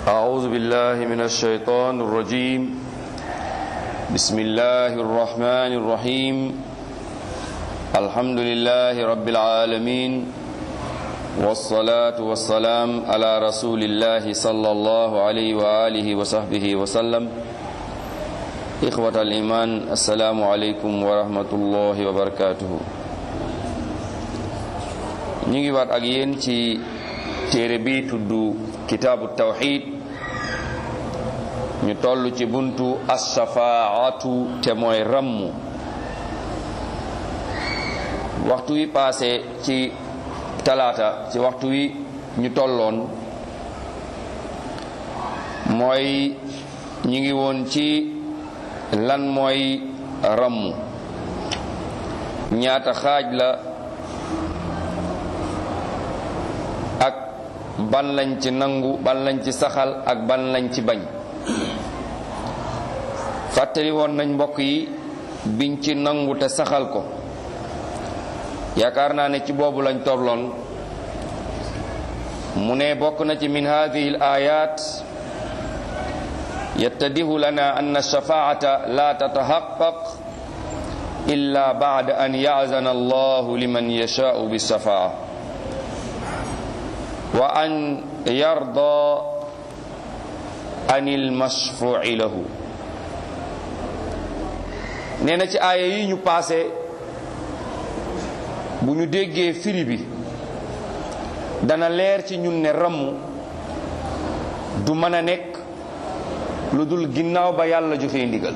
أعوذ بالله من الشيطان الرجيم بسم الله الرحمن الرحيم الحمد لله رب العالمين والصلاة والسلام على رسول الله صلى الله عليه وآله وصحبه وسلم إخوة الإيمان السلام عليكم ورحمة الله وبركاته ñu ngi waat ak yéen ci téere bi tudd kitaabu tawxid ñu toll ci buntu ashafaatu te mooy rammu waxtu wi paase ci talaata ci waxtu wi ñu tolloon mooy ñu ngi woon ci lan mooy rammu ñaata xaaj la ak ban lañ ci nangu ban lañ ci saxal ak ban lañ ci bañ fàttali woon nañ mbokk yi biñ ci nangu te saxal ko yaakaar naa ne ci boobu lañ tolloon mu ne bokk na ci min hadihi al ayat yattadihu lana an shafaata la tatahaqqaq illa ba'da an ya'zana allahu liman yasha'u bis-shafaa wa an yarda anil mashfu'i lahu nee na ci aaya yi ñu paase bu ñu déggee firi bi dana leer ci ñun ne ramm du mën a nekk lu dul ginnaaw ba yàlla joxe ndigal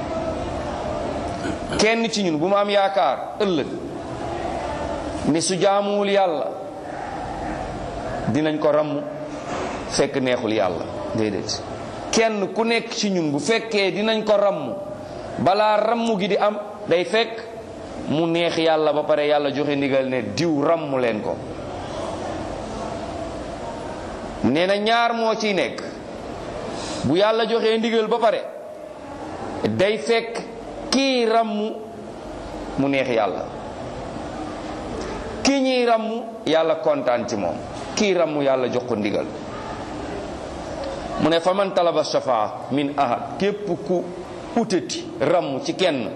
kenn ci ñun bu mu am yaakaar ëllëg ne su jaamuwul yàlla dinañ ko ramm fekk neexul yàlla déedéet kenn ku nekk ci ñun bu fekkee dinañ ko ramm balaa ramm gi di am day fekk mu neex yàlla ba pare yàlla joxe ndigal ne diw ramm leen ko nee na ñaar moo ciy nekk bu yàlla joxe ndigal ba pare day fekk kii ramm mu neex yàlla kii ñuy ramm yàlla kontaan ci moom kii ramm yàlla jox ko ndigal mu ne fa man talaba shafaa min ahad képp ku utati ramm ci kenn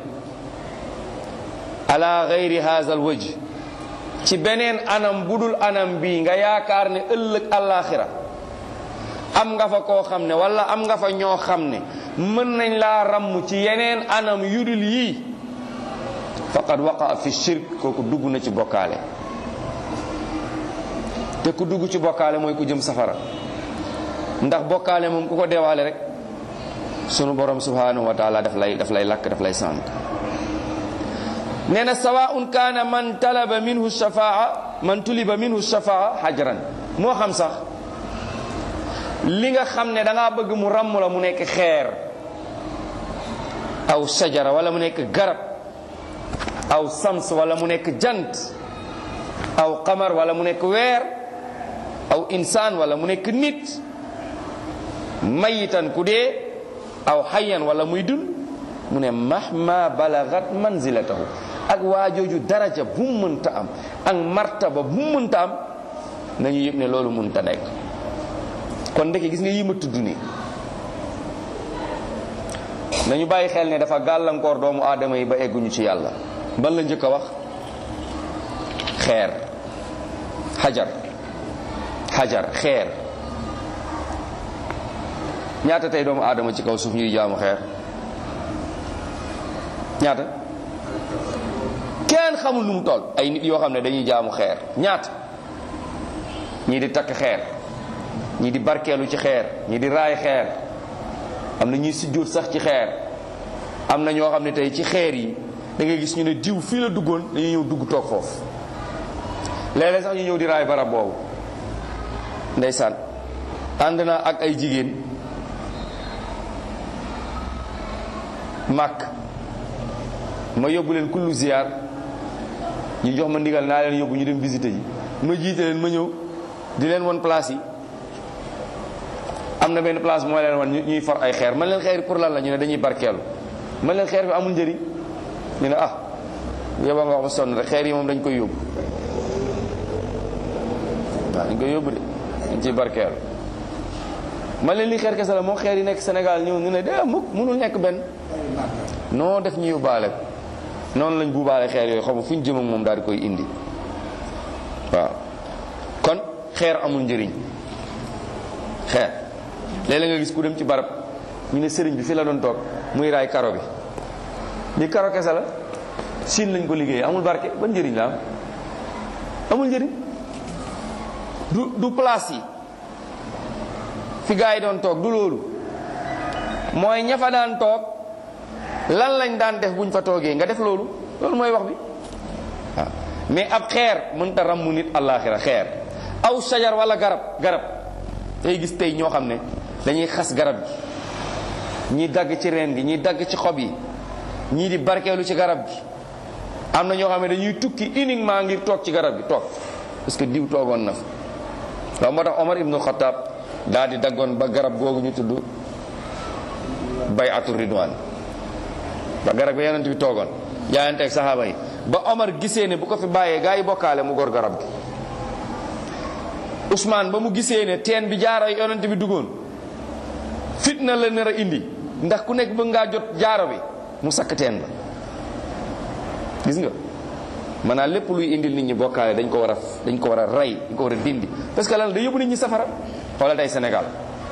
ala gayri haza al wajh ci beneen anam budul anam bii nga yaakaar ne ëllëg àllaaxira am nga fa koo xam ne wala am nga fa ñoo xam ne mën nañ laa ramm ci yeneen anam yudul yii faqad waqa fi shirk kooku dugg na ci bokkaale te ku dugg ci bokkaale mooy ku jëm safara ndax bokkaale moom ku ko deewaale rek sunu borom subhanahu wa taala daf lay daf lay lakk daf lay sant nee na sawaun kaana man talaba minhu shafaa man tuliba minhu shafaa hajran moo xam sax li nga xam ne da ngaa bëgg mu ràmm la mu nekk xeer aw sajara wala mu nekk garab aw sams wala mu nekk jant aw qamar wala mu nekk weer aw insaan wala mu nekk nit mayitan ku dee aw xayan wala muy dund mu ne mahma balagat manzilatahu ak waajooju daraja bu mu mënta am ak martaba bu mu mënta am nañu yëg ne loolu mënta nekk kon ndeke gis nga yi ma tudd nii nañu bàyyi xel ne dafa gàllankoor doomu aadama yi ba egguñu ci yàlla ban la njëkk a wax xeer xajar xajar xeer ñaata tey doomu aadama ci kaw suuf ñuy jaamu xeer ñaata kenn xamul lu mu toll ay nit yoo xam ne dañuy jaamu xeer ñaata ñii di takk xeer ñii di barkeelu ci xeer ñii di raay xeer am na ñuy sujjóot sax ci xeer am na ñoo xam ne tey ci xeer yi da ngay gis ñu ne diw fii la duggoon dañuy ñëw dugg toog foofu léeg-léeg sax ñu ñëw di raay barab boobu ndeysaan ànd na ak ay jigéen màkk ma yóbbu leen kullu ziyaar ñu jox ma ndigal naa leen yóbbu ñu dem visité ji ma jiite leen ma ñëw di leen won place yi am na benn place moo leen wan ñuy for ay xeer man leen xeer pour lan la ñu ne dañuy barkeelu man leen xeer bi amul njëriñ ñu ne ah yóbba nga wax ba sonn rek xeer yi moom dañ koy yóbbu waaw dañ koy yóbbu de dañ ciy barkeelu man leen li xeer kese la moo xeer yi nekk Sénégal ñëw ñu ne de mukk mënul nekk benn noo def ñu yóbbaale noonu lañ buubaale xeer yooyu xam nga fu ñu jëm ak moom daal di koy indi waaw kon xeer amul njëriñ xeer léeg-léeg nga gis ku dem ci barab ñu ne sëriñ bi fi la doon toog muy raay karo bi li karo kese la siin lañ ko liggéeyee amul barke ban njëriñ la am amul njëriñ du du place yi fi gaa yi doon toog du loolu mooy ña fa daan toog lan lañ daan def buñ fa toogee nga def loolu loolu mooy wax bi waaw mais ab xeer mënta ràmmu nit àllaaxira xeer aw sajar wala garab garab tey gis tey ñoo xam ne dañuy xas garab gi ñii dagg ci reen gi ñii dagg ci xob yi ñii di barkeelu ci garab gi am na ñoo xam ne dañuy tukki uniquement ngir toog ci garab gi toog parce que diw toogoon na fa waaw moo tax Omar ibnu Xataab daal di daggoon ba garab googu ñu tudd bayatu ridwan ba garab ga yonent bi toogoon jaayante ak saxaaba yi ba Omar gisee ne bu ko fi bàyyee gaa yi bokkaale mu gor garab gi Ousmane ba mu gisee ne teen bi jaaro yonent bi duggoon fitna la nar a indi ndax ku nekk bëgg ngaa jot jaaro bi mu sakk teen ba gis nga maanaam lépp luy indil nit ñi bokkaale dañ ko war a dañ ko war a rey dañ ko war a dindi parce que lan da yóbbu nit ñi safara xoolal tey Sénégal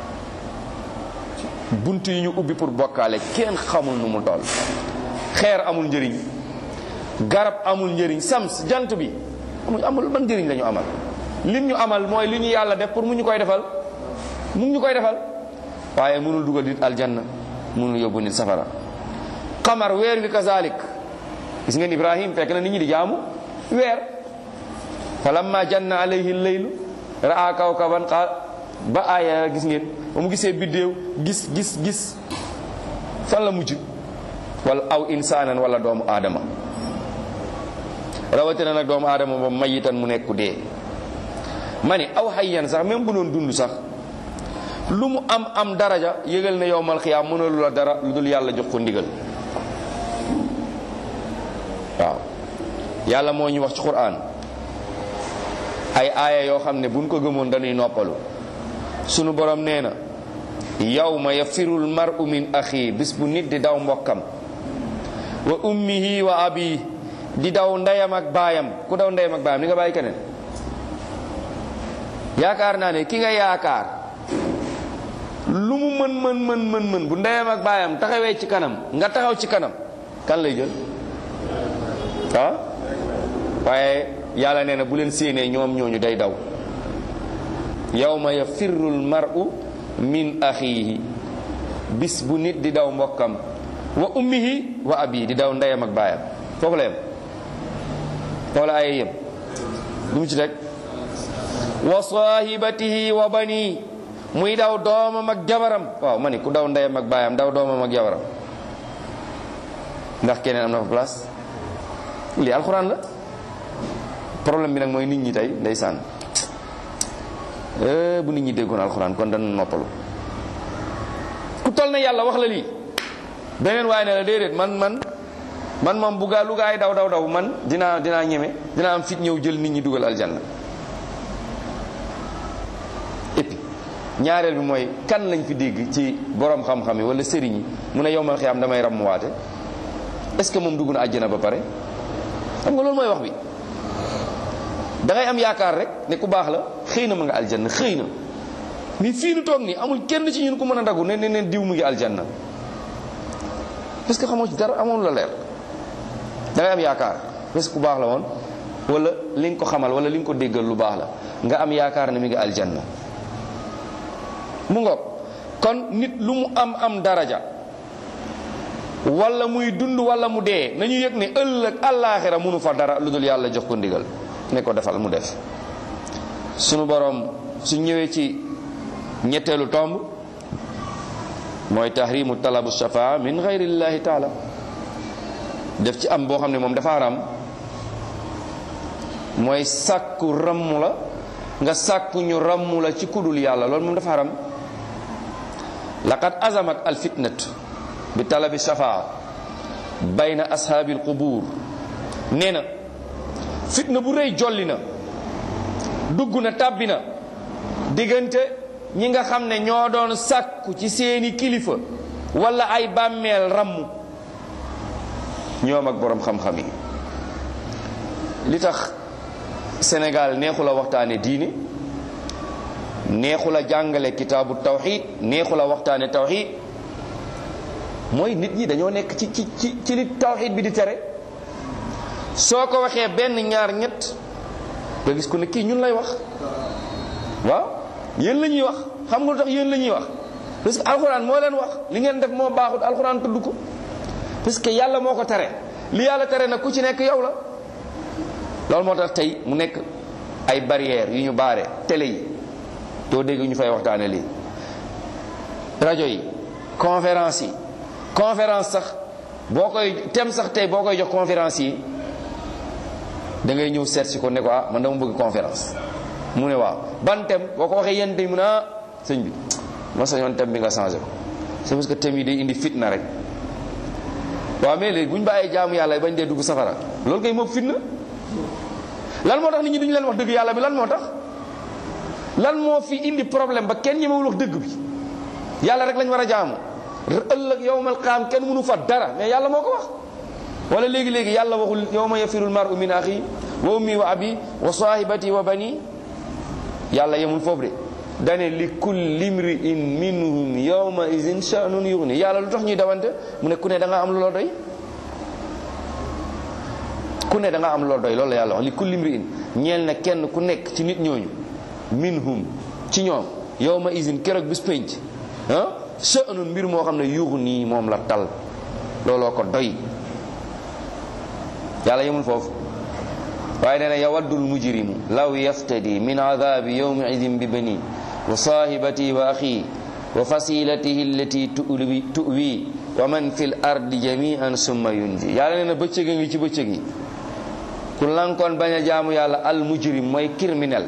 bunt yi ñu ubbi pour bokkaale kenn xamul nu mu toll xeer amul njëriñ garab amul njëriñ sams jant bi amul amul ban njëriñ la ñu amal lim ñu amal mooy li ñu yàlla def pour mu ñu koy defal mu ñu koy defal waaye mënul dugal nit aljanna mënul yóbbu nit safara xamar weer wi kazalik gis ngeen ibrahim fekk na nit ñi di jaamu weer falamma janna alayhi leylu raa kawkaban qaal ba aaya gis ngeen ba mu gisee biddéew gis gis gis fan la mujj wala aw insaanan wala doomu aadama rawatina nag doomu aadama ba mayitan mu nekku dee ma ne aw xayyan sax même bu doon dund sax lu mu am am daraja yëgal ne yowmal xiyaam mënalu la dara lu dul yàlla jox ko ndigal waaw yàlla moo ñu wax ci quraan ay aaya yoo xam ne buñ ko gëmoon dañuy noppalu sunu borom nee na yawma yafirul mar'u min axi bis bu nit di daw mbokkam wa ummihi wa abi di daw ndeyam ak baayam ku daw ndeyam ak baayam ni nga bàyyi keneen yaakaar naa ne ki nga yaakaar lu mu mën mën mën mën mën bu ndeyam ak baayam taxawee ci kanam nga taxaw ci kanam kan lay jël ah waaye yàlla nee na bu leen séenee ñoom ñooñu day daw yawma yafirru lmaru min axiihi bis bu nit di daw mbokkam wa ummihi wa abi di daw ndeyam ak baayam foofu la yem foofu la ay yem lu mu ci teg wa sahibatihi wa bani muy daw doomam ak jabaram waaw ma ni ku daw ndeyam ak baayam daw doomam ak jabaram ndax keneen am na fa place lii alxuraan la problème bi nag mooy nit ñi tey ndeysaan bu nit ñi déggoon alxuraan kon dana noppalu ku toll na yàlla wax la lii beneen waaye ne la déedéet man man man moom bu gaa lu gaa yi daw daw daw man dinaa dinaa ñeme dinaa am fit ñëw jël nit ñi dugal aljanna et puis ñaareel bi mooy kan lañ fi dégg ci borom xam-xam yi wala sëriñ yi mu ne yowmal xiyaam damay rammuwaate est-ce que moom dugg na àjjana ba pare xam nga loolu mooy wax bi da ngay am yaakaar rek ne ku baax la xëy na ma nga aljanna xëy na mais fii nu toog nii amul kenn ci ñun ku mën a dagu ne ne neen diw mu ngi aljanna parce que xamoo ci dara amoon la leer da ngay am yaakaar parce que ku baax la woon wala li nga ko xamal wala li nga ko déggal lu baax la nga am yaakaar ne mi ngi aljanna mu ngoog kon nit lu mu am am daraja wala muy dund wala mu dee nañu yëg ne ëllëg àllaaxira mënu fa dara lu dul yàlla jox ko ndigal ne ko defal mu def sunu borom su ñëwee ci ñetteelu tomb mooy tahrimu talabu shafaa min gayrillahi taala def ci am boo xam ne moom dafa haram mooy sàkku ramm la nga sàkku ñu ramm la ci kudul yàlla loolu moom dafa haram laqad azamat al fitnatu bi talabi shafaa bayna ashaabi al qubur nee na fitna bu rëy jolli na dugg na tàbbi na diggante ñi nga xam ne ñoo doon sàkku ci seeni kilifa wala ay bàmmeel ramm ñoom ak boroom xam-xam yi li tax Sénégal neexu la waxtaane diine neexu la jàngale kitaabu tawxid neexu la waxtaane tawxid mooy nit ñi dañoo nekk ci ci ci ci li tawxid bi di tere soo ko waxee benn ñaar ñett nga gis ko ne kii ñun lay wax waaw yéen la ñuy wax xam nga lu tax yéen la ñuy wax parce que alxuraan moo leen wax li ngeen def moo baaxut alxuraan tudd ko parce que yàlla moo ko tere li yàlla tere nag ku ci nekk yow la loolu moo tax tey mu nekk ay barrières yu ñu baare télé yi doo dégg ñu fay waxtaane lii rajo yi conférence yi conférence sax boo koy tem sax tey boo koy jox conférence yi da ngay ñëw seet si ko ne ko ah man dama bëgg conférence mu ne waaw ban thème boo ko waxee yenn tey mu ne ah sëñ bi ma sañoon thème bi nga changé ko c'est parce que thème yi day indi fitna rek waaw mais léegi bu ñu bàyyee jaamu yàlla bañ dee dugg safara loolu kay moom fitna lan moo tax nit ñi duñu leen wax dëgg yàlla bi lan moo tax lan moo fi indi problème ba kenn ñemewul wax dëgg bi yàlla rek lañ war a jaamu ëllëg yowmal qaam kenn mënu fa dara mais yàlla moo ko wax wala léegi-léegi yàlla waxul yowma yafirul mar'u min axi wa ummi wa abi wa sahibati wa bani yàlla yemul foofu de dane li kulli mri'in minhum yawma izin sha'nun yughni yàlla lu tax ñuy dawante mu ne ku ne da nga am lu la doy ku ne da nga am lu la doy loolu la yàlla wax li kulli mri'in ñeel na kenn ku nekk ci nit ñooñu minhum ci ñoom yawma izin keroog bis penc ah sha'nun mbir moo xam ne yughni moom la tal looloo ko doy yàlla yemul foofu waaye nee na yawaddul mujrimu law yaftadi min adabi yawmi idin bi bani wa sahibati wa axi wa fasilatihi allati tuwi tuwi wa man fi l ardi jamian summa yunji yàlla nee na bëccëg a ngi ci bëccëg yi ku lankoon bañ a jaamu yàlla al mujrim mooy criminel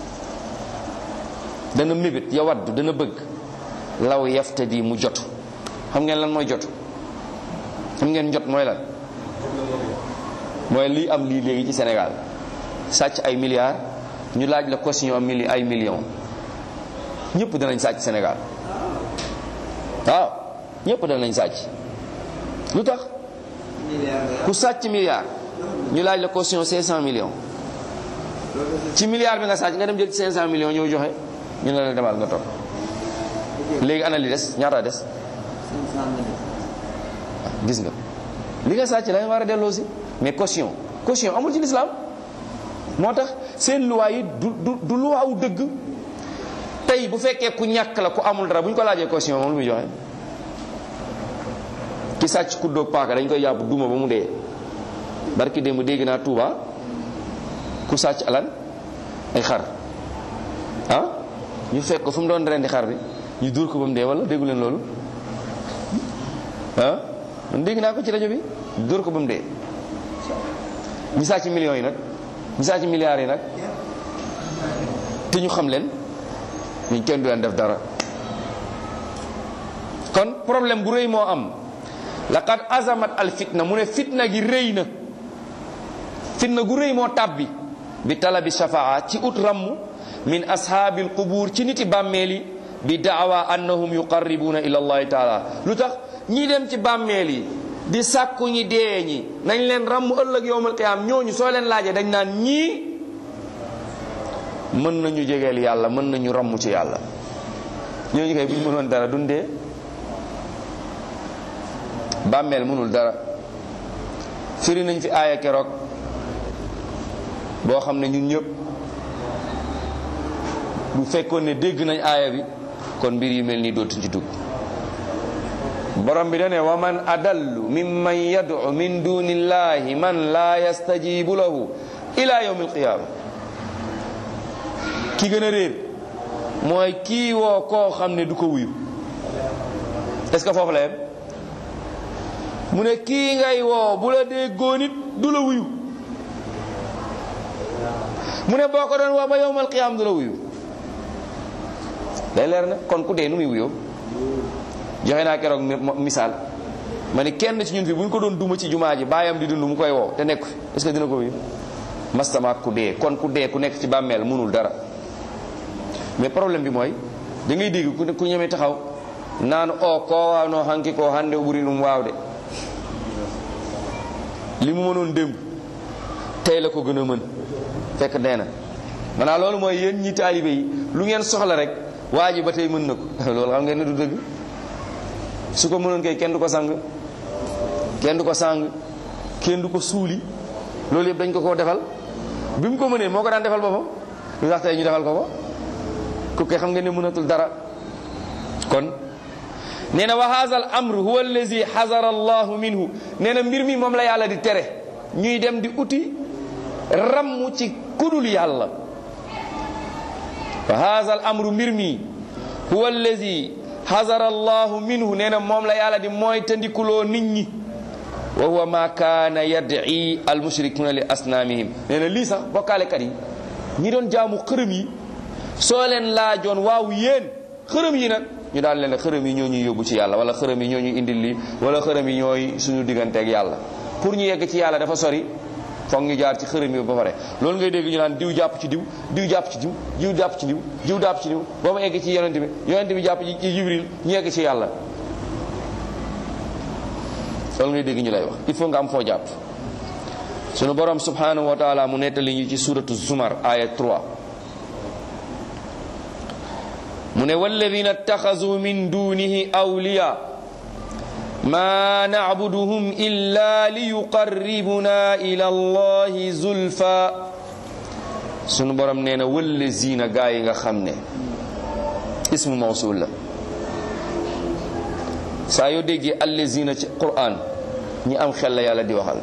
dana mébét yawaddu dana bëgg law yaftadi mu jot xam ngeen lan mooy jot xam ngeen jot mooy lan mooy lii am lii léegi ci Sénégal sàcc ay milliards ñu laaj la caution am mili ay millions ñëpp danañ sàcc Sénégal waaw ñëpp danañ sàcc lu tax ku sàcc milliard ñu laaj la caution 500 millions ci milliard bi nga sàcc nga dem jël ci 500 millions ñëw joxe ñu ne la demal nga toog léegi ana li des ñaata des gis nga li nga sàcc la nga war a delloo si mais caution caution amul ci lislaam moo tax seen luwaa yi du du du luwaawu dëgg tey bu fekkee ku ñàkk la ku amul dara bu ñu ko laajee caution moom lu muy joxe ki sàcc ku dóog paaka dañ koy yàpp duma ba mu dee barki démb dégg naa Touba ku sàcc alan ay xar ah ñu fekk ko fu mu doon rendi xar bi ñu dóor ko ba mu dee wala déggu leen loolu ah man dégg naa ko ci rajo bi dóor ko ba mu dee ñi sàcc millions yi nag ñi sàcc milliards yi nag te ñu xam leen ñu kenn du leen def dara kon problème bu rëy moo am laqad azamat al fitna mu ne fitna gi rëy na fitna gu rëy moo tàbbi bi talabi shafaa ci ut ramm min ashaabil qubuur ci niti bàmmeel yi bi daawa annahum yuqarribuuna ila allahi taala lu tax ñi dem ci bàmmeel yi di sàkku ñi dee ñi nañ leen ràmm ëllëg yowmal qiyaam ñooñu soo leen laajee dañ naan ñii mën nañu jegeel yàlla mën nañu ràmm ci yàlla ñooñu kay bu ñu mënoon dara dundee bàmmeel mënul dara firi nañ fi aaya keroog boo xam ne ñun ñëpp bu fekkoon ne dégg nañ aaya bi kon mbir yu mel nii dootuñ ci dugg borom bi dane wa man adallu mimman yad'u min dunillahi man la yastajibu lahu ila yawmi alqiyama ki gën a réer mooy kii woo koo xam ne du ko wuyu est ce que foofu la yem mu ne kii ngay woo bu la dee góonit du la wuyu mu ne boo ko doon woo ba yawmal qiyam du la wuyu day leer na kon ku dee nu muy wuyoo joxe naa keroog misaal ma ne kenn ci ñun fi bu ñu ko doon duma ci jumaa ji baayam di dund mu koy woo te nekk fi est-ce que dina ko wuyu mastama ku dee kon ku dee ku nekk ci bàmmeel mënul dara mais problème bi mooy da ngay dégg ku ku ñeme taxaw naan o koo waawno hanki ko hande o ɓuri ɗum waawde li mu mënoon démb tey la ko gën a mën fekk nee na maanaam loolu mooy yéen ñi taalibe yi lu ngeen soxla rek waa ji ba tey mën na ko loolu xam ngeen ne du dëgg su ko mënoon kay kenn du ko sang kenn du ko sang kenn du ko suuli loolu yëpp dañ ko koo defal bi mu ko mënee moo ko daan defal boppam lu tax tey ñu defal ko ko ku koy xam ngeen ne mënatul dara kon nee na wa haza al amr huwa allazi xazara allahu minhu nee na mbir mi moom la yàlla di tere ñuy dem di uti ramm ci kudul yàlla wa haza al amru mbir mi huwa allazi xazara allahu minhu nee na moom la yàlla di mooy tandikuloo nit ñi wa huwa ma kaana yad'i al mushrikuna li asnaamihim nee na lii sax bokkaalekat yi ñi doon jaamu xërëm yi soo leen laajoon waaw yéen xërëm yi nag ñu daal leen xërëm yi ñoo ñuy yóbbu ci yàlla wala xërëm yi ñoo ñuy indil lii wala xërëm yi ñooy suñu digganteeg yàlla pour ñu yegg ci yàlla dafa sori foog ñu jaar ci xërëm yi ba pare loolu ngay dégg ñu naan diw jàpp ci diw diw jàpp ci diw diw jàpp ci diw diw jàpp ci diw ba mu egg ci yonent bi yonent bi jàpp ci jibril ñu yegg ci yàlla loolu ngay dégg ñu lay wax il faut nga am foo jàpp sunu borom subhanahu wa taala mu nettali ñu ci suratu zumar aya 3 mu ne walladina ittaxazu min dunihi awliya ma nacbuduhum illa liyuqarribuna ila allahi zulfa sunu borom nee na wallazina gaa yi nga xam ne ismu mawsul la saa yoo déggee allazina ci quran ñi am xel la yàlla di waxal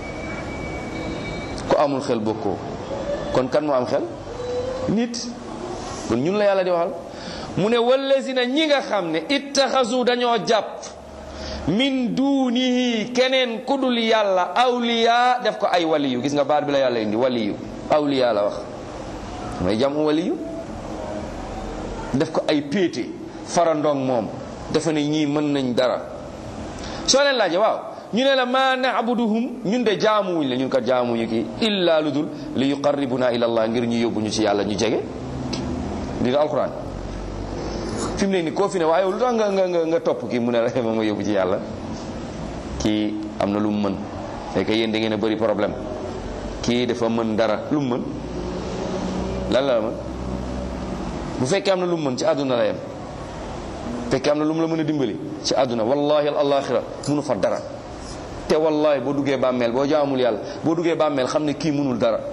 ku amul xel bokkoo kon kan moo am xel nit kon ñun la yàlla di waxal mu ne wallazina ñi nga xam ne ittaxasu dañoo jàpp min dunihi keneen ku dul yàlla awliya def ko ay waliyu gis nga baat bi la yàlla indi waliyu awliya la wax may jam waliyu def ko ay péete farandong moom dafa ne ñii mën nañ dara soo leen laaje waaw ñu ne la ma naabuduhum ñun de jaamuwuñ la ñun kat jaamuñu kii illa lu dul li yuqarribuna ila allah ngir ñu yóbbu ñu ci yàlla ñu jege di alquran fi mu ne ni koo fi ne waaye lu tax nga nga nga nga topp kii mu ne la ma ma yóbbu ci yàlla kii am na lu mu mën fekk yéen da ngeen a bëri problème kii dafa mën dara lu mu mën lan la mën bu fekkee am na lu mu mën ci àdduna la yem fekkee am na lu mu la mën a dimbali ci àdduna wallahi al alaxira munu fa dara te wallahi boo duggee bàmmeel boo jaamul yàlla boo duggee bàmmeel xam ne kii mënul dara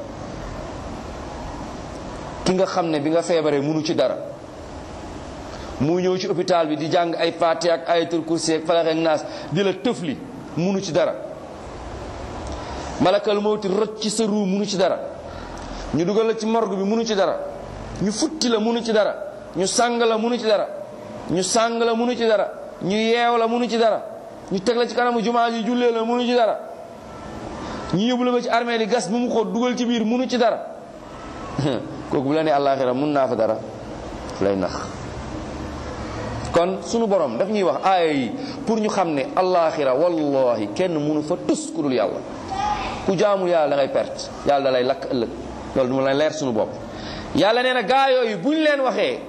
ki nga xam ne bi nga feebaree munu ci dara mu ñëw ci hôpital bi di jàng ay Faatiha ak ayatul kursi ak falax ak naas di la tëfli munu ci dara malakal mawti rot ci sa ruu munu ci dara ñu dugal la ci morgue bi munu ci dara ñu futti la munu ci dara ñu sàng la munu ci dara ñu sàng la munu ci dara ñu yeew la munu ci dara ñu teg la ci kanamu jumaa ji jullee la munu ci dara ñu yóbbu la ba ci armée di gas bu mu xóot dugal ci biir munu ci dara kooku bu la ne àllaaxira mun naa fa dara lay nax kon sunu borom daf ñuy wax aaya yi pour ñu xam ne allaaxira wallahi kenn mënu fa tus ku dul yàlla ku jaamul yàlla da ngay perte yàlla da lay lakk ëllëg loolu du ma lay leer sunu bopp yàlla nee na gaa yooyu buñ leen waxee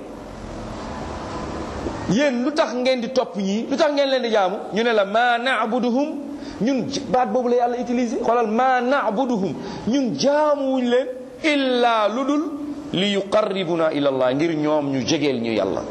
yéen lu tax ngeen di topp ñii lu tax ngeen leen di jaamu ñu ne la ma naabuduhum ñun baat boobu la yàlla utilisé xoolal ma naabuduhum ñun jaamuwuñ leen illa lu dul li yuqarribuna ila allah ngir ñoom ñu jegeel ñu yàlla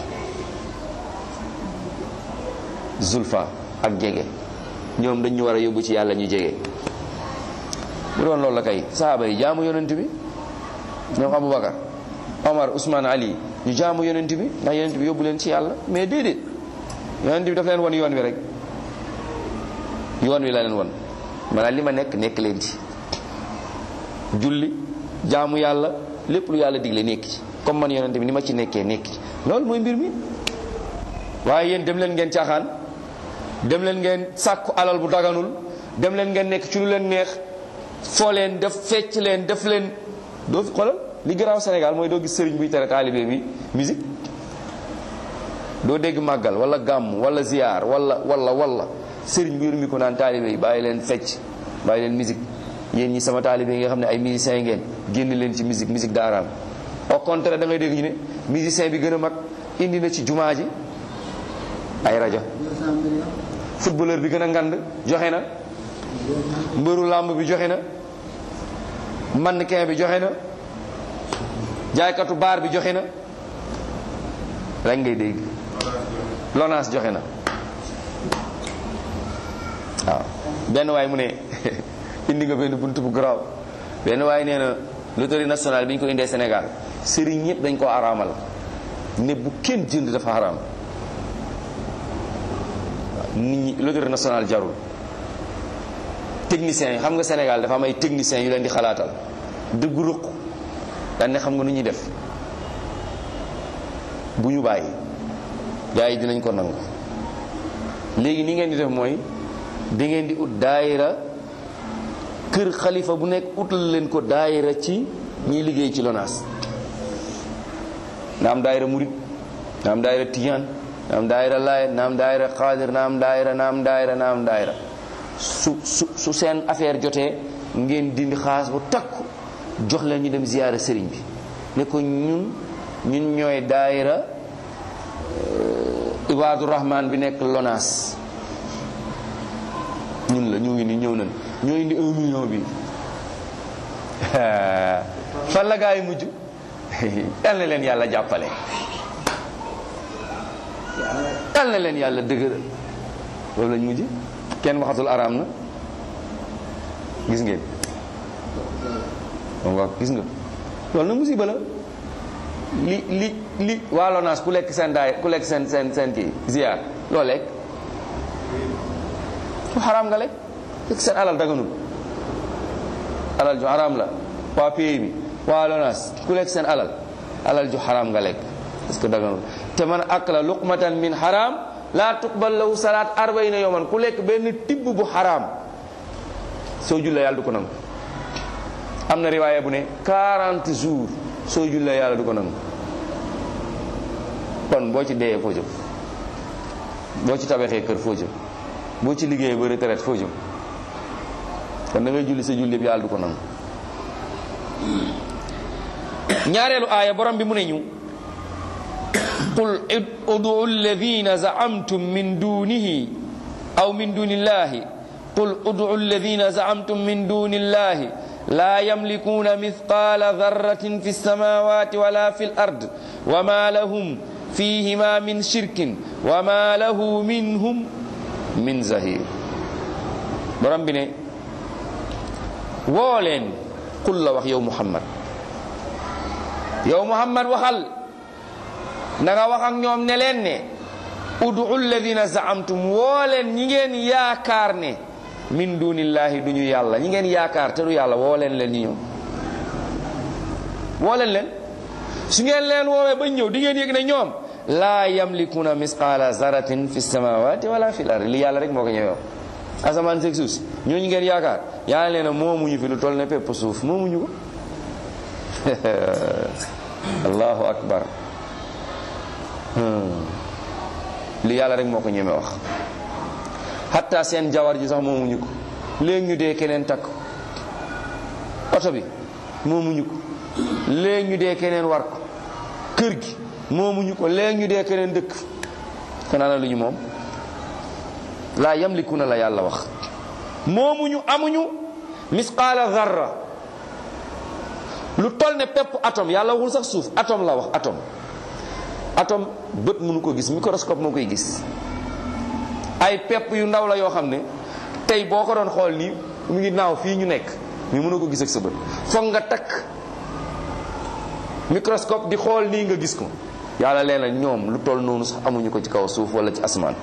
zulfa ak jege ñoom dañ ñu war a yóbbu ci yàlla ñu jege bu doon loolu la kay sahaaba yi jaamu yonent bi ñoom aboubacar omar ousmane ali ñu jaamu yonent bi ndax yonent bi yóbbu leen ci yàlla mais déedéet yonent bi daf leen won yoon wi rek yoon wi la leen won maanaam li ma nekk nekk leen ci julli jaamu yàlla lépp lu yàlla digle nekk ci comme man yonent bi ni ma ci nekkee nekk ci loolu mooy mbir mi waaye yéen dem leen ngeen caaxaan dem leen ngeen sàkku alal bu daganul dem leen ngeen nekk ci lu leen neex foo leen def fecc leen def leen doo fi xoolal li garaaw Sénégal mooy doo gis sëriñ buy tere taalibe bi musique doo dégg màggal wala gàmm wala ziyaar wala wala wala sëriñ bu yor mi ko naan taalibe yi bàyyi leen fecc bàyyi leen musique yéen ñi sama taalibe yi nga xam ne ay musiciens ngeen génn leen ci musique musique daaraam au contraire da ngay dégg ñu ne musicien bi gën a mag indi na ci jumaa ji ay rajo footballeur bi gën a ngand joxe na mbëru làmb bi joxe na mannequin bi joxe na jaaykatu baar bi joxe na rek ngay dégg lonaas joxe na waaw benn waay mu ne indi nga benn bunt bu garaaw benn waay nee na loterie nationale bi ñu ko indee Sénégal sëriñ ñëpp dañ koo araamal ne bu kenn jënd dafa araam nit ñi loterie nationale jarul techniciens yi xam nga Sénégal dafa am ay techniciens yu leen di xalaatal dëgg ruq daan ne xam nga nu ñuy def bu ñu bàyyi gars yi dinañ ko nangu léegi ni ngeen di def mooy da ngeen di ut daayira kër xalifa bu nekk utal leen ko daayira ci ñiy liggéey ci lonaas na am daayira murit na am daayira tijaan na am daayira laayet na am daayira xaadir na am daayira na am daayira na am daayira su su su seen affaire jotee ngeen dindi xaas bu takku jox leen ñu dem ziyaara sëriñ bi ne ko ñun ñun ñooy daayira ibaadu rahman bi nekk lonaas ñun la ñu ngi ni ñëw nañ ñoo indi un million bi fan la gaa yi mujj yal na leen yàlla jàppale yal na leen yàlla dëgëral loolu lañ mujj kenn waxatul araam na gis ngeen moom wax gis nga loolu na musiba la li li li waa Lonaas ku lekk seen daay ku lekk seen seen seen kii ziar loo lekk fu xaraam nga lekk fekk seen alal daganul alal ju xaraam la waa pays bi waa Lonaas ku lekk seen alal alal ju xaraam nga lekk parce que daganul te man akla luqmatan min xaraam laa tuqbal lahu salaat arbaina yawman ku lekk benn tibb bu xaraam soo jullee yàlla du ko nangu am na riwaaya bu ne 40 jours soo jullee yàlla du ko nangu kon boo ci deeyee foo jëm boo ci tabaxee kër foo jëm boo ci liggéeyee ba retraite foo jëm kon da ngay julli sa julli yëpp yàlla du ko nangu ñaareelu aaya borom bi mu ne ñu qul udu alladina zaamtum min dunihi aw min duni illahi qul udu alladina zaamtum min duni illahi لا يملكون مثقال ذرة في السماوات ولا في الأرض وما لهم فيهما من شرك وما له منهم من زهير borom bi ne woo leen qul la wax yow Muhammad yow Muhammad waxal na nga wax ak ñoom ne leen ne udu alladina zaamtum woo leen ñi ngeen yaakaar ne min dunillahi du ñu yàlla ñi ngeen yaakaar te du yàlla woo leen leen ñi ñëw woo leen leen su ngeen leen woowee ba ñëw di ngeen yëg ne ñoom laa yamlikuna misqala zaratin fi samawati wala fi l-ard li yàlla rek moo ko ñëwee asamaan seeg suuf si ñooñu ngeen yaakaar yàlla leen ne moomuñu fi lu toll ne pépp suuf moomuñu ko allahu akbar li yàlla rek moo ko ñemee wax hatta seen jawar ji sax moomuñu ko léegi ñu dee keneen takk oto bi moomuñu ko léegi ñu dee keneen war ko kër gi moomuñu ko léegi ñu dee keneen dëkk kon ana lu ñu moom laa yamlikuna la yàlla wax moomuñu amuñu misqaala zarra lu toll ne pepp atome yàlla waxul sax suuf atome la wax atome atome bët mënu ko gis microscope moo koy gis ay pepp yu ndaw la yoo xam ne tey boo ko doon xool nii mu ngi naaw fii ñu nekk mais mënoo ko gis ak sa bët foog nga takk microscope di xool nii nga gis ko yàlla leen na ñoom lu toll noonu sax amuñu ko ci kaw suuf wala ci asmaan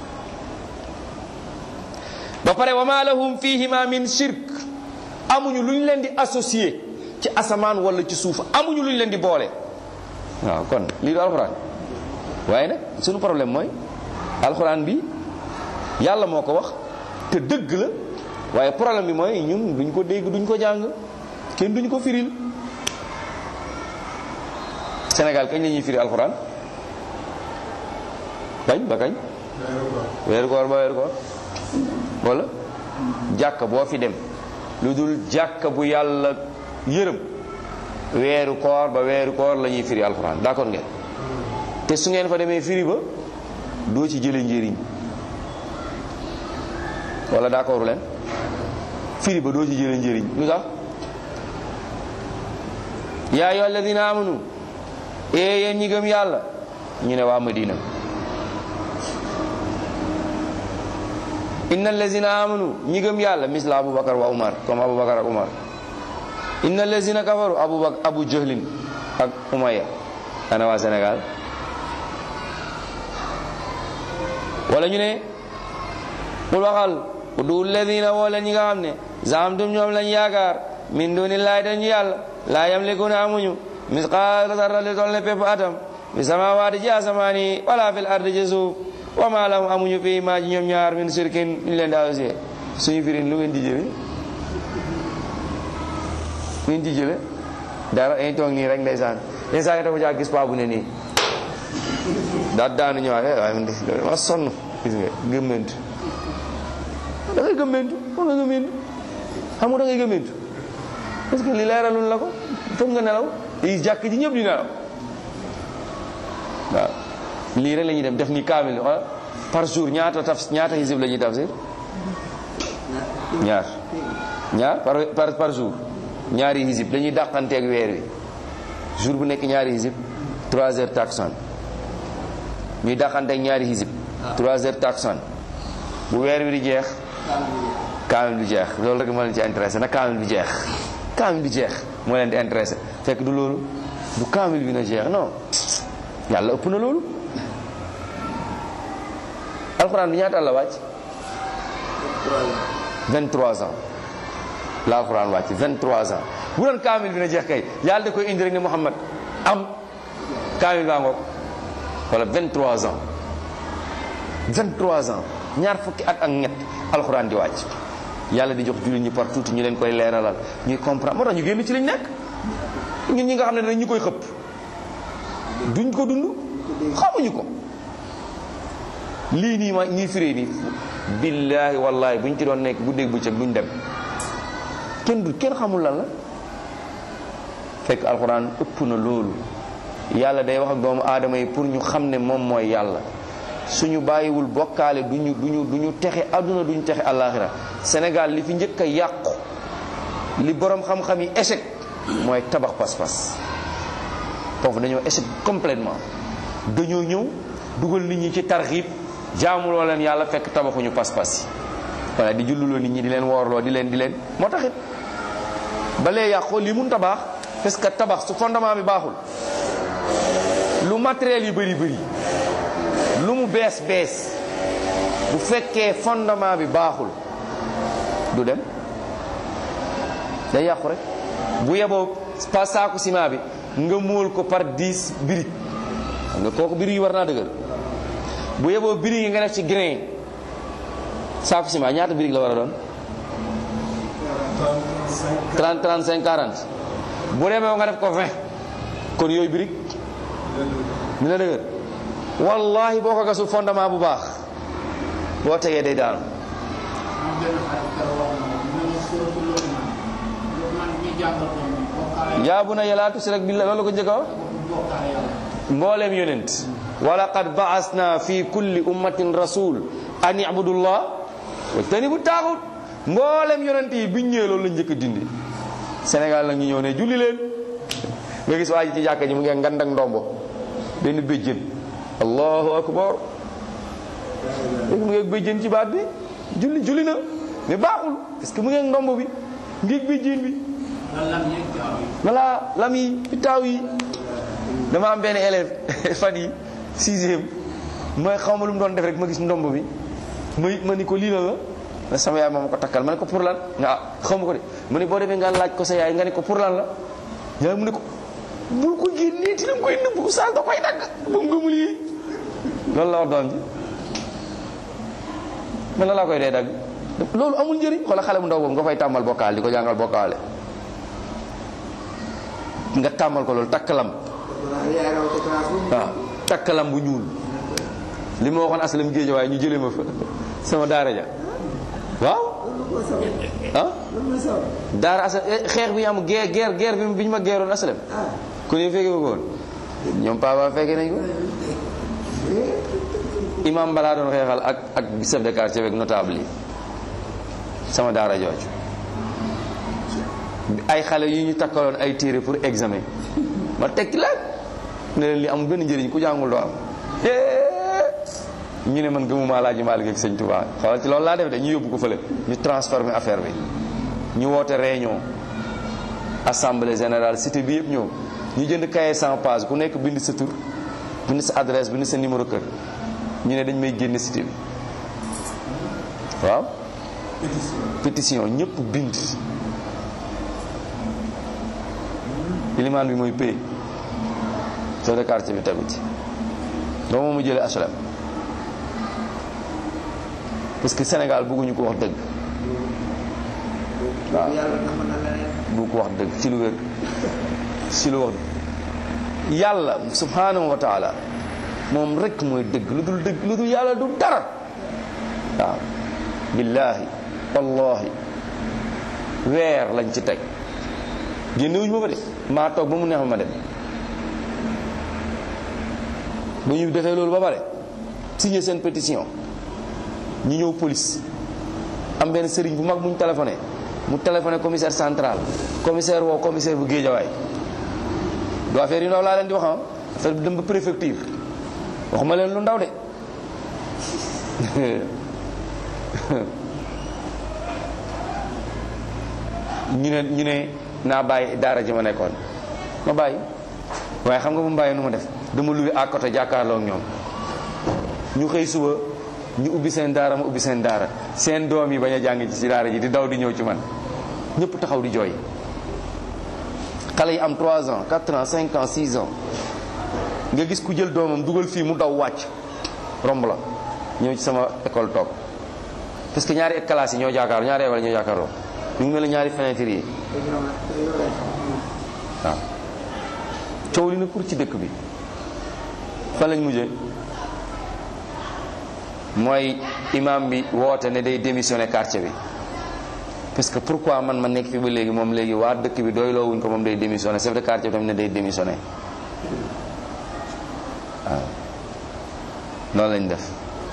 ba pare wa ma lahum fihima min shirk amuñu lu ñu leen di associé ci asamaan wala ci suuf amuñu lu ñu leen di boole waaw kon lii du alxuraan waaye nag suñu problème mooy alxuraan bi yàlla moo ko wax te dëgg la waaye problème bi mooy ñun duñ ko dégg duñ ko jàng kenn duñ ko firil Sénégal kañ la ñuy firi alxuraan kañ ba kañ weeru koor ba weeru koor wala jàkka boo fi dem lu dul jàkka bu yàlla yërëm weeru koor ba weeru koor la ñuy firi alxuraan d'accord ngeen te su ngeen fa demee firi ba doo ci jële njëriñ wala d'accord leen firi ba doo ci jële njëriñ lu tax yaa ayyuha alladina amanu ee yéen ñi gëm yàlla ñu ne waa Madina inna allazina amanu ñi gëm yàlla misla abubakar wa umar comme abubakar ak umar inna allazina kafaru abubakar abu jahlin ak umaya ana waa Sénégal wala ñu ne qul waxal udu alladina wala ñi nga xam ne zaamtum ñoom lañ yaakaar min dunillahi dañu yàlla laa yamlikuna amuñu misqaala zarra li toll ne pepp atam fi samawaati ci asamaan yi wala fil ardi ci suuf wa ma lahum amuñu fii maa ji ñoom ñaar min sirkin ñu leen di associé suñu firin lu ngeen di jële lu ngeen di jële dara dañuy toog nii rek ndeysaan ndeysaan dafa jaa gis paa bu ne nii daa daanu ñëwaat eh waaye man de ma sonn gis nga gëmmentu da ngay gëmmentu da ngay gëmmentu xam nga da ngay gëmmentu parce que li leeralul la ko foog nga nelaw yi jàkk ji ñëpp di nelaw waaw lii rek la ñuy dem def ni kaamil wala par jour ñaata taf ñaata hisib la ñuy tafsir ñaar ñaar par par par jour ñaari hisib dañuy dàqanteeg weer wi jour bu nekk ñaari hisib 3 heures taksan ñuy dàqanteeg ñaari hisib 3 heures taksan bu weer wi di jeex kaamil bi jeex loolu rek moo leen ci intéressé na kaamil bi jeex kaamil bi jeex moo leen di intéressé fekk du loolu du kaamil bi na jeex non yàlla ëpp na loolu alxuraan bi ñaata la wàcc 23 ans la alxuraan wàcc 23 ans bu doon kaamil bi na jeex kay yàlla da koy indi rek ne Muhammad am kaamil baa ngoog wala 23 ans 23 ans ñaar fukki at ak ñett alxuraan di wàcc yàlla di jox jullit ñi partout ñu leen koy leeralal ñuy comprendre moo tax ñu génn ci liñ nekk ñun ñi nga xam ne dañ ñu koy xëpp duñ ko dund xamuñu ko lii nii ma ñii firee nii billaahi wallaahi buñ ci doon nekk guddeeg bëccëg duñ dem kenn du kenn xamul lan la fekk alxuraan ëpp na loolu yàlla day wax ak doomu aadama yi pour ñu xam ne moom mooy yàlla suñu bàyyiwul bokkaale duñu duñu duñu texe àdduna duñu texe àllaaxira Sénégal li fi njëkk a yàqu li borom xam-xam yi échec mooy tabax pas-pas foofu dañoo échec complètement dañoo ñëw dugal nit ñi ci tarxiib jaamuloo leen yàlla fekk tabaxuñu pas-pas yi voilà di julluloo nit ñi di leen woorloo di leen di leen moo taxit ba lee yàqoo lii mun tabax parce que tabax su fondement bi baaxul lu matériel yi bëri bëri lu mu bees bees bu fekkee fondement bi baaxul du dem day yàqu rek bu yeboo pas saaku ciment bi nga móol ko par 10 birig xam nga kooku birig yi war naa dëgër bu yeboo birig yi nga def ci grain saaku ciment ñaata birig la war a doon 30 35 40 bu demee nga def ko 20 kon yooyu birig dina dëgër wallahi boo ko gasul fondement bu baax boo tegee day daanu yaa bu na yalaa tusrak billah loolu ko njëkk a wax mbooleem yonent wa laqad ba'asna fi kulli ummatin rasul an ibudullah wajtanibu taaxut mbooleem yonent yi biñ ñëwee loolu la njëkk a dindi Sénégal nag ñu ñëw ne julli leen nga gis waa ji ci jàkka ji mu ngi ngand ak ndombo benn béjjën allahu akbar léegi mu ngi ak béjjën ci baat bi julli julli na mais baaxul parce que mu ngi ak ndombo bi mu ngi ak béjjën bi voilà lam yi pitaaw yi dama am benn élève fan yi sixième mooy xaw ma lu mu doon def rek ma gis ndomb bi ma ma ni ko lii la la sama yaay moom ko takkal ma ne ko pour lan nga ah xaw ma ko de mu ne boo demee nga laaj ko sa yaay nga ne ko pour lan la yaay mu ne ko bul ko génnee ti danga koy nëbb saal da koy dagg ba mu gëmul yi loolu la wax doom ji man la laa koy dee dagg loolu amul njëriñ xoola xale bu ndaw boobu nga fay tàmmal bokkaal di ko jàngal bokkaale nga tàmmal ko loolu takkalam waaw takkalam bu ñuul li ma waxoon aslam géej waaye ñu jëlee ma fa sama daara ja waaw ah daara aslam xeex bi ñu am guerre guerre guerre bi bi ñu ma geeroon aslam kon yow fekkee ko woon ñoom papa fekkee nañ ko imam balaa doon xeexal ak ak chef de quartier beeg notable yi sama daara jooju ay xale yu ñu takkaloon ay téere pour examen ma tekki la ne leen li amul benn njëriñ ku jàngul doo am ñu ne man gëmuma laaji Maalik ak sëñ Tuubaa xoolal ci loolu laa def de ñu yóbbu ko fële ñu transformé affaire bi ñu woote réunion assemblée générale cité bi yëpp ñëw ñu jënd cahier sans page ku nekk bind sa tur bind sa adresse bind sa numéro kër ñu ne dañ may génne cité bi waaw pétition ñëpp bind ilimaan bi mooy pay chef de quartier bi tegu ci doo moom mu jëlee HLM parce que Sénégal bëgguñu ko wax dëgg waaw bu ko wax dëgg ci lu wér ci lu wax yàlla subhanahu wa taala moom rek mooy dëgg lu dul dëgg lu dul yàlla du dara waaw billaahi wallahi weer lañ ci teg génnewuñu ma fa de maa toog ba mu neex ma dem ba ñu defee loolu ba pare signé seen pétition ñu ñëw police am benn sëriñ bu mag bu ñu téléphoné mu téléphoné commissaire central commissaire woo commissaire bu géejawaay du affaire yu ndaw laa leen di wax ah affaire bi dem ba préfecture waxuma leen lu ndaw de ñu ne ñu ne naa bàyyi daara ji ma nekkoon ma bàyyi waaye xam nga bu mu bàyyi nu ma def dama luwe à côté jàkkaarloo ak ñoom ñu xëy suba ñu ubbi seen daara ma ubbi seen daara seen doom yi bañ a jàng ci daara ji di daw di ñëw ci man ñëpp taxaw di jooy xale yi am 3 ans 4 ans 5 ans 6 ans nga gis ku jël doomam dugal fii mu daw wàcc romb la ñëw ci sama école toog parce que ñaari classe yi ñoo jàkkaar ñaari école ñoo jàkkaarloo ñu ngi mel ne ñaari fenêtre yi waaw coow li na pour ci dëkk bi fan lañ mujjee mooy imam bi woote ne day démissionné quartier bi parce que pourquoi man ma nekk fi ba léegi moom léegi waa dëkk bi doy loo wuñ ko moom day démissionné chef de quartier bi tamit ne day démissionné waaw noonu lañ def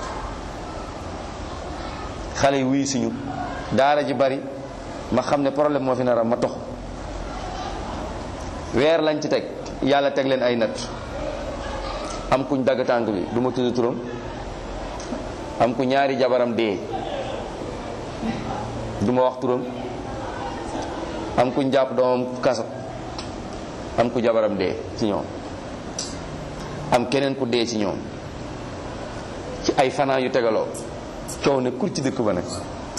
xale yi wuyu suñu daara ji bari ma xam ne problème moo fi nar a ma tox weer lañ ci teg yàlla teg leen ay natt am kuñ dagg tànk bi du ma tudd turam am ku ñaari jabaram dee du ma wax turam am kuñ jàpp doomam kaso am ku jabaram dee ci ñoom am keneen ku dee ci ñoom ci ay fanaan yu tegaloo coow ne kur ci dëkk ba nag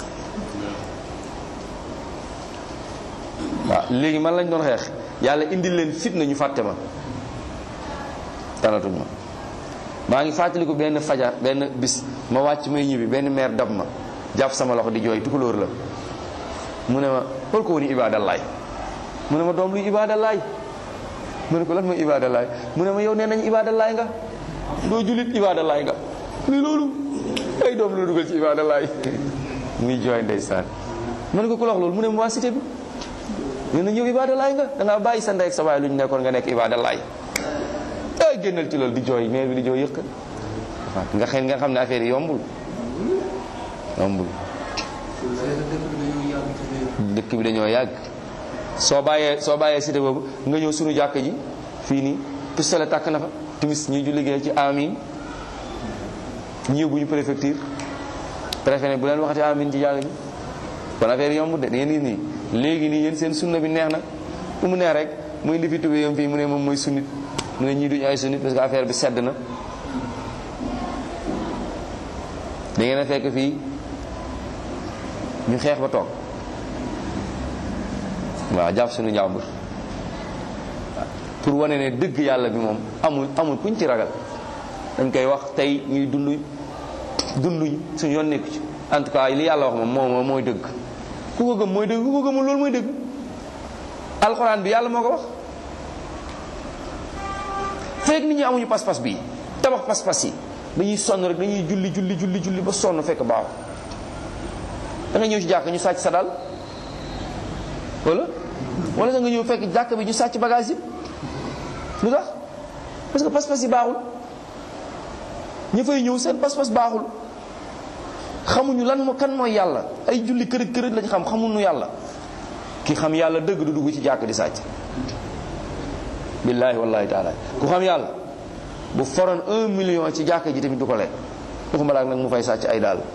waaw léegi man lañ doon xeex yàlla indil leen fitna ñu fàtte ma talatuñ ma maa ngi fàttaliku benn fajar benn bis ma wàcc may ñibbi benn meer dab ma jàpp sama loxo di jooy tukulóor la mu ne ma xool ko woni ibadallaay mu ne ma doom luy ibadallaay mu ne ko lan mooy ibadallaay mu ne ma yow nee nañ ibadallaay nga doo julit ibadallaay nga ni loolu ay doom la dugal ci ibadallaay muy jooy ndeysaan mu ne ko ku lox loolu mu ne ma waa cité bi nee nañ yow ibadallaay nga da ngaa bàyyi sa ndey ak sa baay lu ñu nekkoon nga nekk ibadallaay ay génnal ci loolu di jooy meer bi di jooy yëkk nga xëy nga xam ne affaire yi yombul yombul dëkk bi dañoo yàgg soo bàyyee soo bàyyee cité boobu nga ñëw suñu jàkk ji fii nii pistolet tàkk na fa timis ñu ju liggéey ci amin ñu yóbbu ñu préfecture préfet ne bu leen waxati amin ci jàkk ji kon affaire yi yombul de da ngeen gis nii léegi nii yéen seen sunna bi neex na fu mu neex rek muy indi fi tubéyam fii mu ne moom mooy sunnit mu ne ñii duñu ay sunnit parce que affaire bi sedd na da ngeen a fekk fii ñu xeex ba toog waaw jàpp suñu njàmbur pour wane ne dëgg yàlla bi moom amul amul kuñ ci ragal dañ koy wax tey ñuy dund dunduñ suñu yoon nekku ci en tout cas li yàlla wax moom moom mooy dëgg ku ko gëm mooy dëgg ku ko gëmul loolu mooy dëgg alxuraan bi yàlla moo ko wax fekk nit ñi amuñu pas-pas bii tabax pas-pas yi dañuy sonn rek dañuy julli julli julli julli ba sonn fekk baaxu da nga ñëw ci jàkk ñu sàcc sa dal wala wala da nga ñëw fekk jàkk bi ñu sàcc bagage yi lu tax parce que pas-pas yi baaxul ña fay ñëw seen pas-pas baaxul xamuñu lan moo kan mooy yàlla ay julli kërëj kërëj lañ xam xamuñu yàlla ki xam yàlla dëgg du dugg ci jàkk di sàcc billaahi wallahi taala ku xam yàlla bu foroon un million ci jàkk ji tamit du ko lekk waxuma laak nag mu fay sàcc ay daal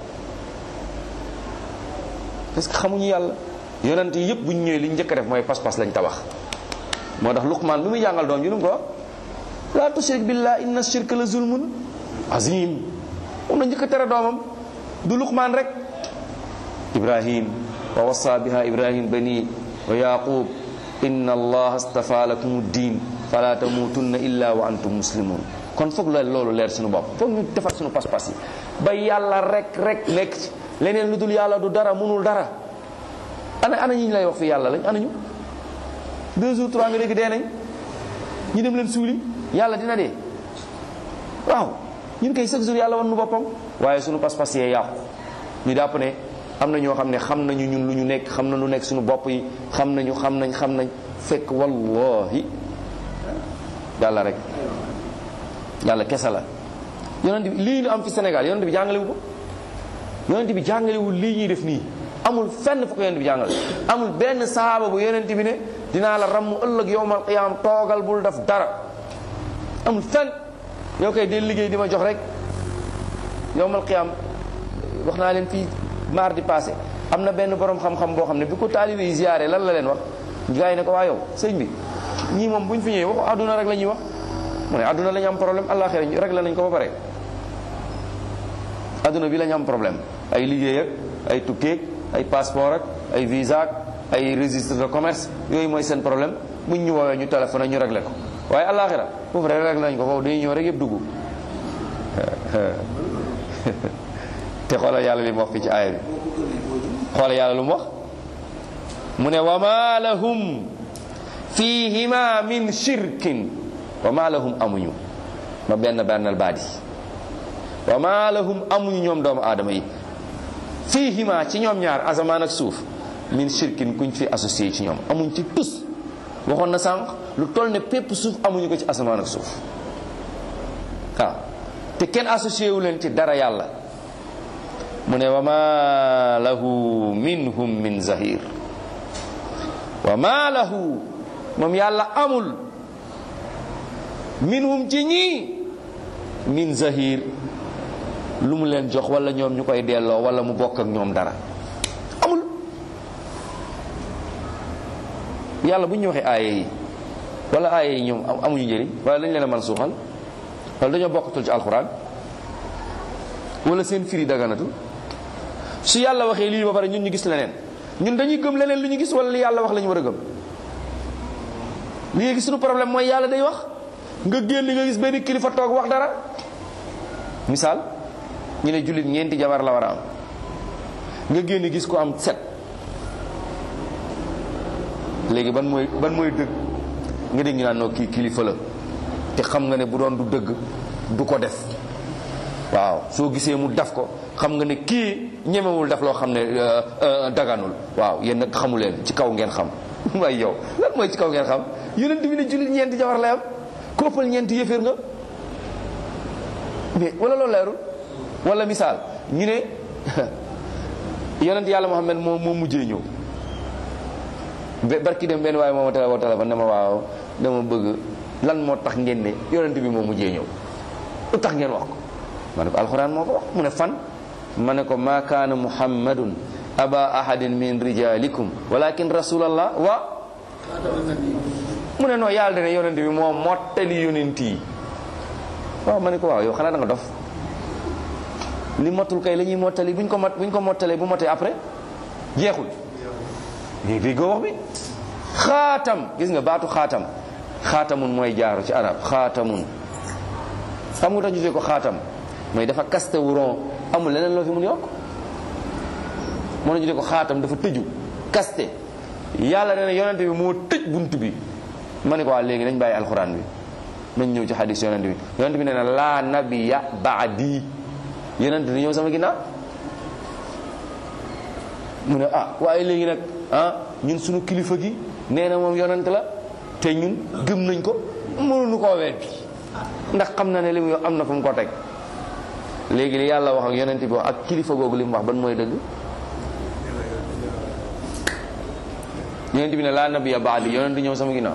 parce que xamuñu yàlla yonent yi yëpp bu ñu ñëwee li ñu njëkk a def mooy pas-pas lañ tabax moo tax luqmaan bi muy jàngal doom ju nu ko laa tushrik billah inna shirka la zulmun azim moom la njëkk a tere doomam du luqmaan rek ibrahim wa wasa biha ibrahim bani wa yaqub inna allaha astafa lakum ddin fala tamutunna illa wa antum muslimun kon foog la loolu leer suñu bopp foog ñu defar suñu pas-pas yi ba yàlla rek rek nekk ci leneen lu dul yàlla du dara mënul dara ana ana ñi ñu lay wax fi yàlla lañ ana ñu deux jours trois nga dégg dee nañ ñu dem leen suuli yàlla dina dee waaw ñun kay chaque jour yàlla wan nu boppam waaye suñu pas-pas yee yàqu ñu dàpp ne am na ñoo xam ne xam nañu ñun lu ñu nekk xam na lu nekk suñu bopp yi xam nañu xam nañ xam nañ fekk wallahi yàlla rek yàlla kese la yonent bi lii ñu am fi Sénégal yonent bi jàngalewu ko yonent bi jàngalewul lii ñuy def nii amul fenn fu ko yonent bi jàngale amul benn sahaaba bu yonent bi ne dinaa la ramm ëllëg yowmal qiyaam toogal bul def dara amul fenn yow koy del liggéey di ma jox rek yowmal qiyaam wax naa leen fii mardi passé am na benn borom xam-xam boo xam ne bi ko taalibe yi ziyaare lan la leen wax gars yi ne ko waa yow sëñ bi ñii moom bu ñu fi ñëwee waxu àdduna rek la ñuy wax mu ne àdduna la ñu am problème àllaaxira ñu rek la nañ ko ba pare àdduna bi la ñu am problème ay liggéey ak ay tukkeeg ay passeport ak ay visa ak ay registre de commerce yooyu mooy seen problème buñ ñu woowee ñu téléphone ñu réglé ko waaye àllaaxira foofu rek réglé nañ ko foofu dañuy ñëw rek yëpp dugg te xoolal yàlla li mu wax fii ci aaya bi xoolal yàlla lu mu wax mu ne wa ma lahum fihima min shirkin wa ma lahum amuñu ma benn bennal baadi wa ma lahum amuñu ñoom doomu aadama yi fihima ci ñoom ñaar asamaan ak suuf min shirkin kuñ fi associé ci ñoom amuñ ci tus waxoon na sànq lu toll ne pépp suuf amuñu ko ci asamaan ak suuf waaw te kenn associé wu leen ci dara yàlla mu ne wa ma lahu minhum min zahir wa ma lahu moom yàlla amul minhum ci ñii min zahir lu mu leen jox wala ñoom ñu koy delloo wala mu bokk ak ñoom dara amul yàlla bu ñu waxee aaye yi wala aaye yi ñoom amuñu njëriñ wala dañ leen a man suuxal wala dañoo bokkatul ci alxuraan wala seen firi daganatu su yàlla waxee lii ba pare ñun ñu gis leneen ñun dañuy gëm leneen lu ñu gis wala li yàlla wax la ñu war a gëm léegi suñu problème mooy yàlla day wax nga génn nga gis benn kilifa toog wax dara misaal ñu ne jullit ñeenti jabar la war a am nga génn gis ko am set léegi ban mooy ban mooy dëgg nga dégg ñu naan noo kii kilifa la te xam nga ne bu doon du dëgg du ko def waaw soo gisee mu def ko xam nga ne kii ñemewul def loo xam ne daganul waaw yéen nag xamu leen ci kaw ngeen xam waaye yow lan mooy ci kaw ngeen xam yonent bi ne jullit ñeenti jabar lay am ku ëppal ñeenti yëféer nga mais wala loolu leerul wala misaal ñu ne yonent yàlla Muhammad moo moo mujjee ñëw barki dem benn waaye moo ma téléphone téléphone ne ma waaw dama bëgg lan moo tax ngeen ne yonent bi moo mujjee ñëw lu tax ngeen wax ko ma ne ko alxuraan moo ko wax mu ne fan ma ne ko ma kaana muhammadun aba ahadin min rijalikum walakin rasulallah wa mu ne noo yàlla dene yonent bi moo mottali yonent yi waaw ma ne ko waaw yow xanaa da nga dof li motul kay la ñuy mottali buñ ko mot buñ ko mottalee bu motee après jeexul léegi déggoo wax bi xaatam gis nga baatu xaatam xaatamun mooy jaaru ci arab xaatamun xam nga tax ñu tuddee ko xaatam mooy dafa kaste wu ron amul leneen loo fi mun yokk moo na ñu tuddee ko xaatam dafa tëju kaste yàlla nee na yonent bi moo tëj bunt bi ma ne ko waa léegi nañ bàyyi alxuraan bi nañ ñëw ci xadis yonent bi yonent bi nee na laa nabiya baadi yonent di ñëw sama ginnaaw mu ne ah waaye léegi nag ah ñun suñu kilifa gi nee na moom yonent la te ñun gëm nañ ko mënuñu koo weddi ndax xam na ne li mu am na fu mu ko teg léegi li yàlla wax ak yonent bi wax ak kilifa googu li mu wax ban mooy dëgg yonent bi ne laa nabiya baadi yonent ñëw sama ginnaaw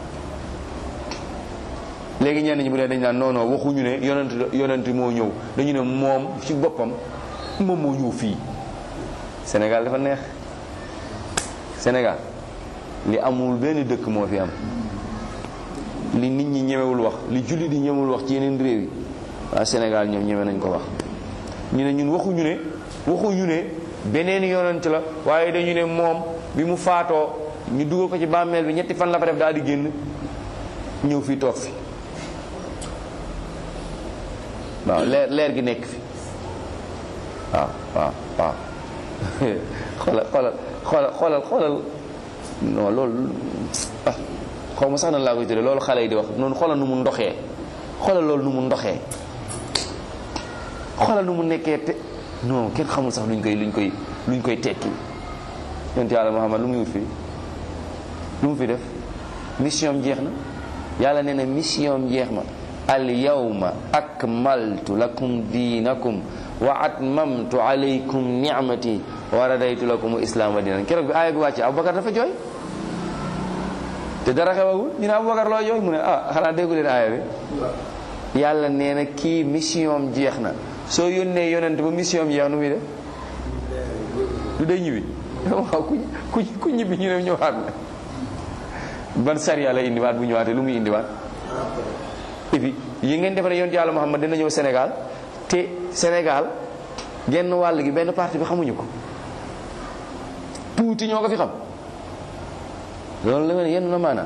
léegi ñenn ñi bu dee dañ naan non non waxuñu ne yonent yonent moo ñëw dañu ne moom ci boppam moom moo ñëw fii Sénégal dafa neex Sénégal li amul benn dëkk moo fi am li nit ñi ñemewul wax li jullit di ñemewul wax ci yeneen réew yi waa Sénégal ñoom ñeme nañ ko wax ñu ne ñun waxuñu ne waxuñu ne beneen yonent la waaye dañu ne moom bi mu faatoo ñu dugal ko ci bàmmeel bi ñetti fan la fa def daal di génn ñëw fii toog fi waaw leer leer gi nekk fi waaw waaw waaw xoolal xoolal xoolal xoolal xoolal non loolu ah xaw ma sax nan laa koy tuddee loolu xale yi di wax noonu xoolal nu mu ndoxee xoolal loolu nu mu ndoxee xoolal nu mu nekkee te non kenn xamul sax luñ koy luñ koy luñ koy tekki yonent yàlla Muhammad lu muy wut fii lu mu fi def mission am jeex na yàlla nee na mission am jeex ma al yawma akmaltu lakum diinakum wa atmamtu alaykum ni'mati wa radaytu lakum islaama diinan keroog bi aaya bi wàcce Abubakar dafa jooy te dara xewagul ñu ne Abubakar loo jooy mu ne ah xanaa déggu leen aaya bi yàlla nee na kii mission am jeex na soo yónnee yonent ba mission am jeex nu muy def du day ñibbi waaw ku ku ku ñibbi ñu ne ñëwaat na ban sariya la indiwaat bu ñëwaatee lu muy indiwaat et puis yi ngeen defaree yonent yàlla Muhammad dina ñëw Sénégal te Sénégal genn wàll gi benn parti bi xamuñu ko tuuti ñoo ko fi xam loolu la nga ne yenn na maanaam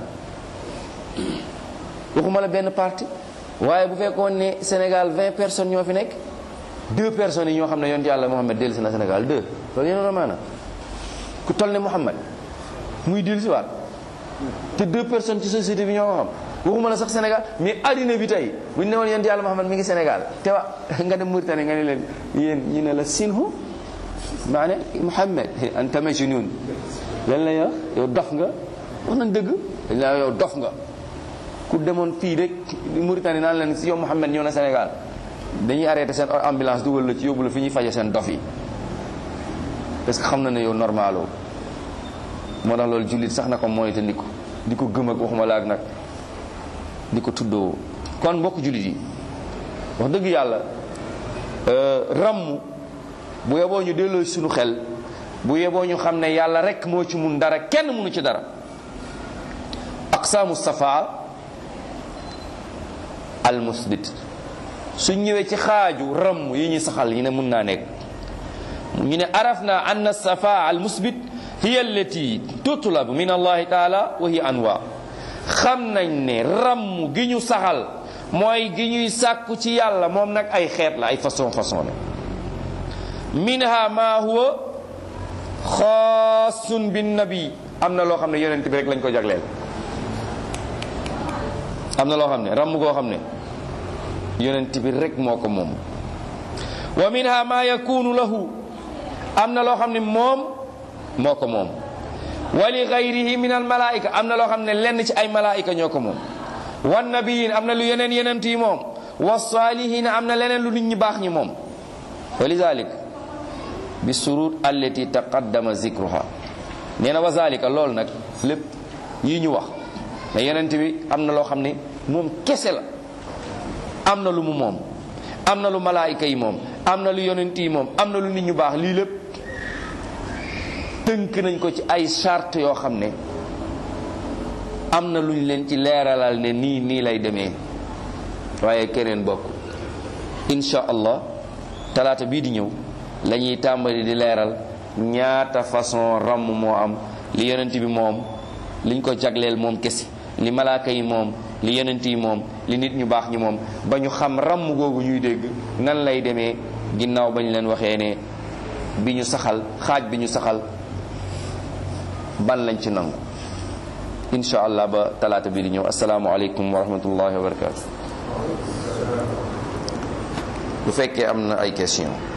waxuma la benn parti waaye bu fekkoon ne Sénégal 20 personnes ñoo fi nekk deux personnes yi ñoo xam ne yonent yàlla Muhammad dellusi na Sénégal deux loolu yenn na maanaam ku toll ne Muhammad muy dellusiwaat te deux personnes ci société bi ñoo ko xam waxuma la sax Sénégal mais addina bi tey bu ñu ne woon yonent yàlla Muhammad mi ngi Sénégal te wa nga dem Mauritanie nga ne leen yéen ñu ne la sinhu maane Muhammad anta majnun lan la yow yow dof nga wax nañ dëgg dañ la yow dof nga ku demoon fii rek Mauritanie naan leen si yow Muhammad ñëw na Sénégal dañuy arrêté seen ambulance dugal la ci yóbbu la fi ñuy faje seen dof yi parce que xam na ne yow normaloo moo tax loolu jullit sax na ko mooy te ndi ko di ko gëm ak waxuma la ak nag di ko tuddoo kon mbokk jullit yi wax dëgg yàlla ràmm bu yeboo ñu delloo suñu xel bu yeboo ñu xam ne yàlla rek moo ci mun dara kenn munu ci dara aqsaamu safa al musbit suñ ñëwee ci xaaju ràmm yi ñu saxal yi ne mun naa nekk ñu ne araf na anna safa al musbit hiya allati tutlab min allahi taala wa hiya anwa xam nañ ne ramm gi ñu saxal mooy gi ñuy sàkku ci yàlla moom nag ay xeet la ay façon façon la minha ma huwa xaasun bin nabi am na loo xam ne yonent bi rek lañ ko jagleel am na loo xam ne ramm goo xam ne yonent bi rek moo ko moom wa minha ma yakunu lahu am na loo xam ne moom moo ko moom wa li gayrihi min al malaika am na loo xam ne lenn ci ay malaika ñoo ko moom wan nabiyin am na lu yeneen yenent yi moom wa salihin am na leneen lu nit ñi baax ñi moom wa lidalik bi surut allati taqaddama zikruha nee na wa zalika loolu nag lépp yi ñu wax ne yenent bi am na loo xam ne moom kese la am na lu mu moom am na lu malaayika yi moom am na lu yonent yi moom am na lu nit ñu baax lii lépp tënk nañ ko ci ay charte yoo xam ne am na luñ leen ci leeralal ne nii nii lay demee waaye keneen bokk insha allah talaata bii di ñëw la ñuy tàmbali di leeral ñaata façon ramm moo am li yonent bi moom liñ ko jagleel moom kesi li malaaka yi moom li yonent yi moom li nit ñu baax ñi moom ba ñu xam ramm googu ñuy dégg nan lay demee ginnaaw ba ñu leen waxee ne bi ñu saxal xaaj bi ñu saxal ban lañ ci nangu insha allah ba talaata bi di ñëw asalaamualeykum wa rahmatullahi wa barakatu bu fekkee am na ay question